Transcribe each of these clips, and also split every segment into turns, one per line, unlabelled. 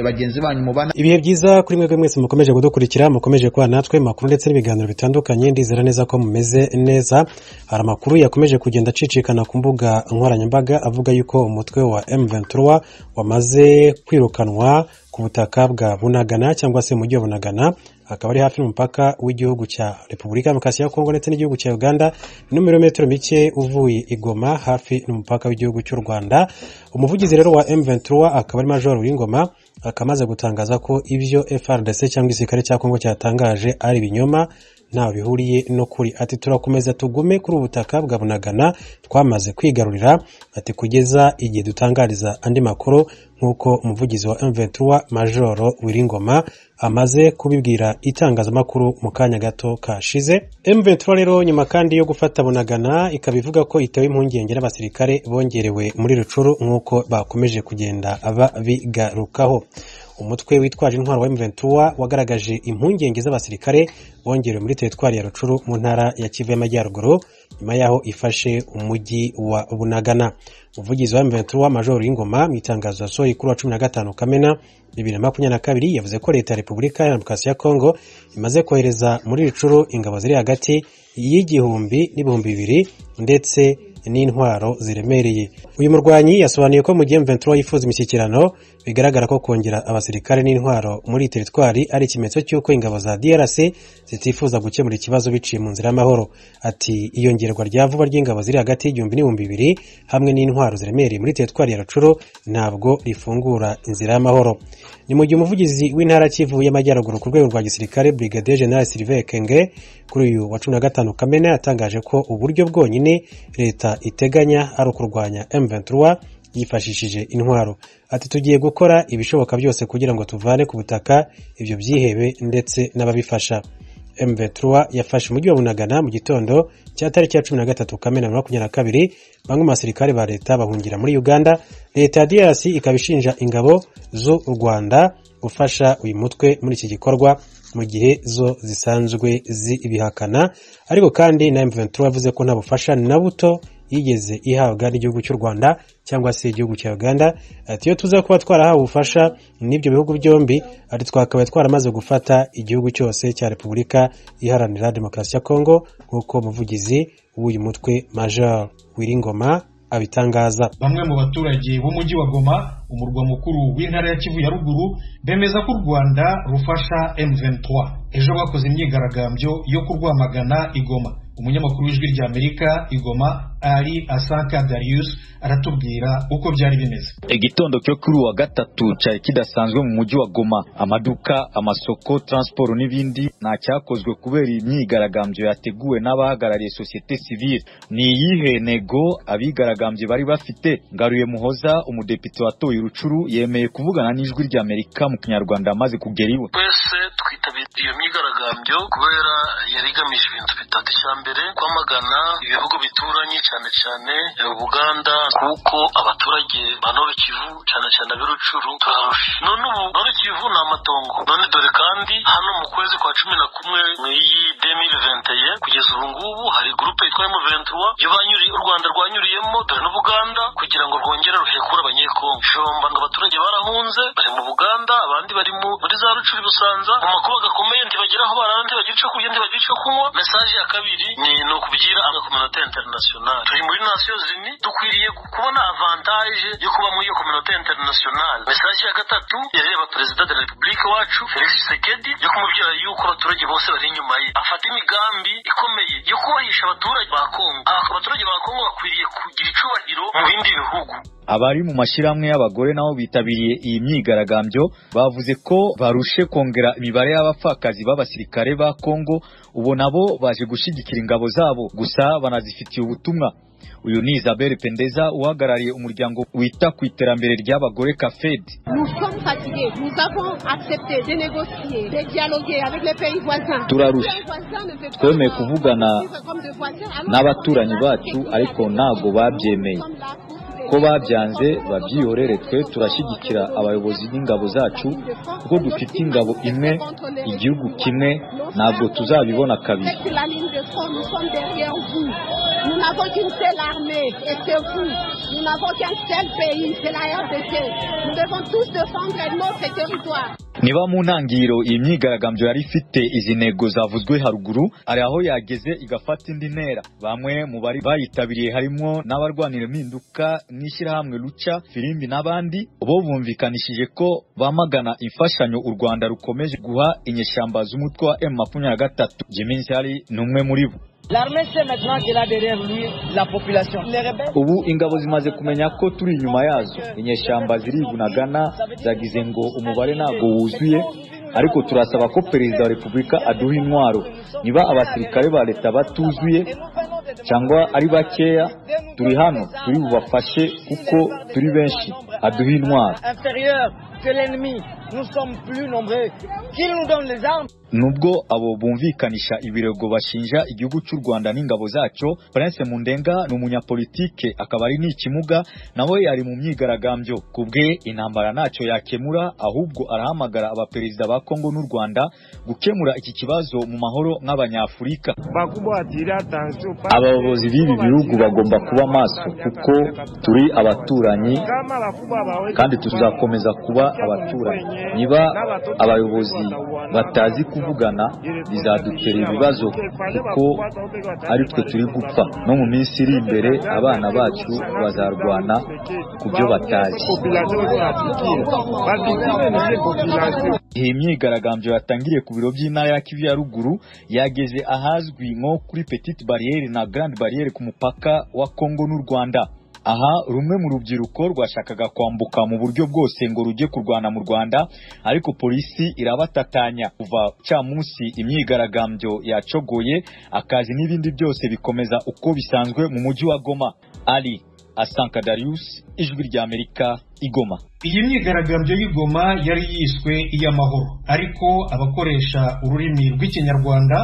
bagenzi banyu mubana
ibihe byiza kuri mwebwe mwese mukomeje kudukurikira mukomeje kuba natwe makuru ndetse n'ibiganiro bitandukanye ndizera neza ko mumeze neza hari amakuru yakomeje kugenda acicikana ku mbuga nkoranyambaga avuga yuko umutwe wa M23 wamaze kwirukanwa ku butaka bwa bunagana cyangwa se umujyi wa bunagana akaba ari hafi y'umupaka w'igihugu cya repubulika ya demokarasi ya kongo ndetse n'igihugu cya uganda ni n'ibirometero mike uvuye i goma hafi n'umupaka w'igihugu cy'u rwanda umuvugizi rero wa M23 akaba ari major w'ingoma akaba amaze gutangaza ko ibyo FRDC cyangwa igisirikare cya kongo cyatangaje ari ibinyoma ntaho bihuriye n'ukuri ati turakomeza tugume kuri ubu butaka bwa bunagana twamaze kwigarurira ati kugeza igihe dutangariza andi makuru nk'uko umuvugizi wa M23 majoro wiringoma amaze kubibwira itangazamakuru mu kanya gato kashize M23 rero nyuma kandi yo gufata bunagana ikaba ivuga ko itewe impungenge n'abasirikare bongerewe muri rucuru nk'uko bakomeje kugenda babigarukaho umutwe witwaje intwaro wa M23 wagaragaje impungenge z'abasirikare bongerewe muri teritwari ya Rucuru mu ntara ya Kivu y'Amajyaruguru nyuma yaho ifashe umujyi wa Bunagana umuvugizi wa M23 Major Ingoma mu itangazo yasohoye kuri wa 15 Kamena 2022 yavuze ko leta ya Repubulika ya Demokarasi ya Kongo imaze kohereza muri Rucuru ingabo ziri hagati y'igihumbi n'ibihumbi bibiri ndetse n'intwaro ziremereye uyu murwanyi yasobanuye ko mu gihe M23 yifuza imishyikirano bigaragara ko kongera abasirikare n'intwaro muri teritwari ari ikimenyetso cy'uko ingabo za DRC zitifuza gukemura ikibazo biciye mu nzira y'amahoro ati iyongerwa rya vuba ry'ingabo ziri hagati y'igihumbi n'ibihumbi bibiri hamwe n'intwaro ziremereye muri teritwari ya Rucuro ntabwo rifungura inzira y'amahoro ni mu gihe umuvugizi w'intara Kivu y'Amajyaruguru ku rwego rwa gisirikare Brigadier General Sylvain Kenge kuri uyu wa 15 Kamena yatangaje ko uburyo bwonyine leta iteganya ari ukurwanya M23 yifashishije intwaro ati tugiye gukora ibishoboka byose kugira ngo tuvane ku butaka ibyo byihebe ndetse n'ababifasha M23 yafashe umujyi wa Bunagana mu gitondo cya tariki ya 13 Kamena 2022 bamwe mu basirikare ba leta bahungira muri Uganda leta ya DRC ikaba ishinja ingabo z'u Rwanda gufasha uyu mutwe muri iki gikorwa mu gihe zo zisanzwe zibihakana ariko kandi na M23 yavuze ko nta bufasha na buto yigeze ihabwa n'igihugu cy'u Rwanda cyangwa se igihugu cya Uganda ati iyo tuza kuba twarahawe ubufasha n'ibyo bihugu byombi ati twakaba twaramaze gufata igihugu cyose cya Repubulika Iharanira Demokarasi ya Kongo nk'uko umuvugizi w'uyu mutwe Major Wiringoma abitangaza
bamwe mu baturage b'umujyi wa Goma umurwa mukuru w'intara ya Kivu ya ruguru bemeza ko u Rwanda rufasha M23 ejo bakoze imyigaragambyo yo kurwamagana igoma umunyamakuru w'ijwi rya amerika igoma ari asanka darius aratubwira uko byari bimeze
igitondo cyo kuri wa gatatu cyari kidasanzwe mu mujyi wa goma amaduka amasoko transport n'ibindi nta cyakozwe kubera imyigaragambyo yateguwe n'abahagarariye sosiyete sivile ni iyihe nego abigaragambye bari bafite ngaruye muhoza umudepite watoye urucuru yemeye kuvugana n'ijwi rya amerika mu kinyarwanda amaze kugera iwe
twese twitabiriye iyo myigaragambyo kubera yari igamije ibintu bitatu cyane mbere kwamagana ibihugu bituranye cyane cyane Uganda kuko abaturage ba Nord Kivu cyane cyane abirucuru turarusha none ubu Nord Kivu ni amatongo none dore kandi hano mu kwezi kwa cumi na kumwe mu iyi demiri venteye kugeza ubu ngubu hari gurupe yitwa emu ventuwa yo banyuriye u Rwanda rwanyuriyemo dore n'Ubuganda kugira ngo rwongere ruhekure abanyekongo jomba ngo abaturage barahunze bari mu Buganda abandi bari muri za Rucuri Busanza mu makuba gakomeye ntibagira aho barara ntibagira icyo kurya ntibagira icyo kunywa mesaje ya kabiri ni ukubwira abakominota interinasiyonari turi muri nasiyo zini dukwiriye kubona avantaje yo kuba muri iyo kominota interinasiyonari mesaje ya gatatu yareba perezida de la repubulika wacu felix tshisekedi yo kumubwira yuko abaturage bose bari inyuma ye afata imigambi ikomeye yo kubahisha abaturage ba kongo abaturage ba kongo bakwiriye kugira icubahiro mu bindi bihugu
abari mu mashyirahamwe y'abagore nabo bitabiriye iyi myigaragambyo bavuze ko barushe kongera imibare y'abapfakazi b'abasirikare ba Kongo ubu nabo baje gushyigikira ingabo zabo gusa banazifitiye ubutumwa uyu ni Isabelle Pendeza uhagarariye umuryango wita ku iterambere ry'abagore Kafed turarushye twemeye kuvugana n'abaturanyi bacu ariko ntago babyemeye uko babyanze babyihorere twe turashyigikira abayobozi n'ingabo zacu kuko dufite ingabo imwe igihugu kimwe ntabwo tuzabibona kabiri niba mu ntangiriro iyi myigaragambyo yari ifite izi ntego zavuzwe haruguru hari aho yageze igafata indi ntera bamwe mu bari bayitabiriye harimo n'abarwanira impinduka n'ishyirahamwe ruca firimbi n'abandi bo bumvikanishije ko bamagana imfashanyo u rwanda rukomeje guha inyeshyamba z'umutwe wa emu makumyabiri na gatatu jiminsari ni umwe muri bo ubu ingabo zimaze kumenya ko turi inyuma yazo inyeshyamba zirigunagana zagize ngo umubare ntabwo wuzuye ariko turasaba ko perezida wa repubulika aduha intwaro niba abasirikare ba leta batuzuye cyangwa ari bakeya turi hano turi bubafashe kuko turi benshi aduha intwaro nubwo abo bumvikanisha ibirego bashinja igihugu cy'u rwanda n'ingabo zacyo prince mundenga ni umunyapolitike akaba ari n'ikimuga nawe yari mu myigaragambyo ku bwe intambara ntacyo yakemura ahubwo arahamagara abaperezida ba kongo n'u rwanda gukemura iki kibazo mu mahoro nk'abanyafurika abayobozi b'ibi bihugu bagomba kuba maso kuko turi abaturanyi kandi tuzakomeza kuba abaturanyi niba abayobozi batazi kuvugana bizadutera ibibazo kuko ari twe turi gupfa no mu minsi iri imbere abana bacu bazarwana ku byo batazi iyi myigaragambyo yatangiriye ku biro by'intara ya kivu ya ruguru yageze ahazwi nko kuri petite bariyeri na grande bariyeri ku mupaka wa kongo n'u rwanda aha rumwe mu rubyiruko rwashakaga kwambuka mu buryo bwose ngo rujye kurwana mu rwanda ariko polisi irabatatanya kuva camunsi imyigaragambyo yacogoye akazi n'ibindi byose bikomeza uko bisanzwe mu mujyi wa goma ali asanka darius ijwi ry'amerika igoma
iyi myigaragambyo y'igoma yari yiswe iy'amahoro ariko abakoresha ururimi rw'ikinyarwanda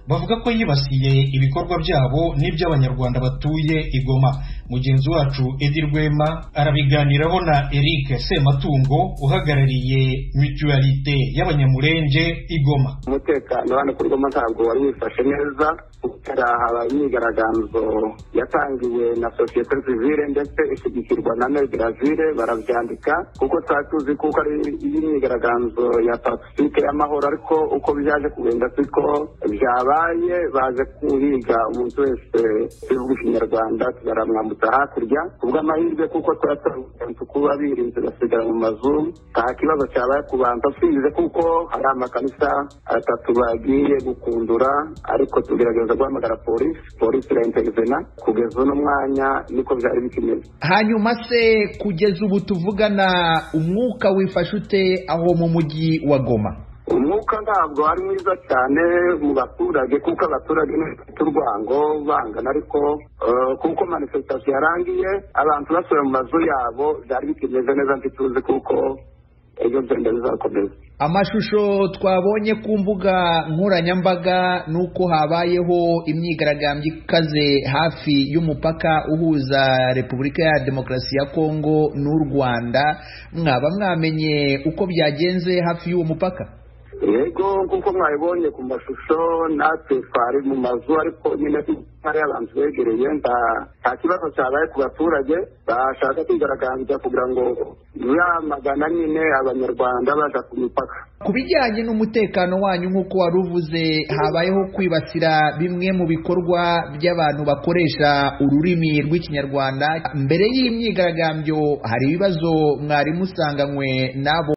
bavuga ko yibasiye ibikorwa byabo n'iby'abanyarwanda batuye igoma mugenzi wacu edi rwema arabiganiraho na eric sematungo uhagarariye mutualite y'abanyamurenge igoma
umutekano hano kuri goma ntabwo wari wifashe neza hari haba imyigaragambyo yatangiwe na sosiyete sivile ndetse ishyigikirwa na megiravile barabyandika kuko twari tuzi kuko ari imyigaragambyo ya pasifike y'amahoro ariko uko byaje kugenda siko byaba baye baje kuhiga umuntu wese igihugu kinyarwanda baramwambutsa hakurya kubw'amahirwe kuko twaratanze kuba birinze basigara mu mazu nta kibazo cyabaye kubanza usinze kuko hari amakanisa atatu bagiye gukundura ariko tugerageza guhamagara polisi polisi iraintervena kugeza uno mwanya niko byari bikimeze
hanyuma se kugeza ubu tuvugana umwuka wifashe ute aho mu mujyi wa goma
umwuka ntabwo ari mwiza cyane mu baturage kuko abaturage bafite urwango bangana ariko kuko manifestasiyo yarangiye abantu basubiye mu mazu yabo byari bikimeze neza ntituzi kuko ejo byenda bizakomeza
amashusho twabonye ku mbuga nkoranyambaga ni uko habayeho imyigaragambyo ikaze hafi y'umupaka uhuza repubulika ya demokarasi ya kongo n'u rwanda mwaba mwamenye uko byagenze hafi y'uwo mupaka
yego nk'uko mwabibonye ku mashusho natwe twari mu mazu ariko nyine hari abantu begereye nta kibazo cyabaye ku baturage bashaka kwigaragambya kugira ngo yamagana nyine abanyarwanda baja ku mipaka
ku bijyanye n'umutekano wanyu nk'uko wari uvuze habayeho kwibasira bimwe mu bikorwa by'abantu bakoresha ururimi rw'ikinyarwanda mbere y'imyigaragambyo hari ibibazo mwari musanganywe n'abo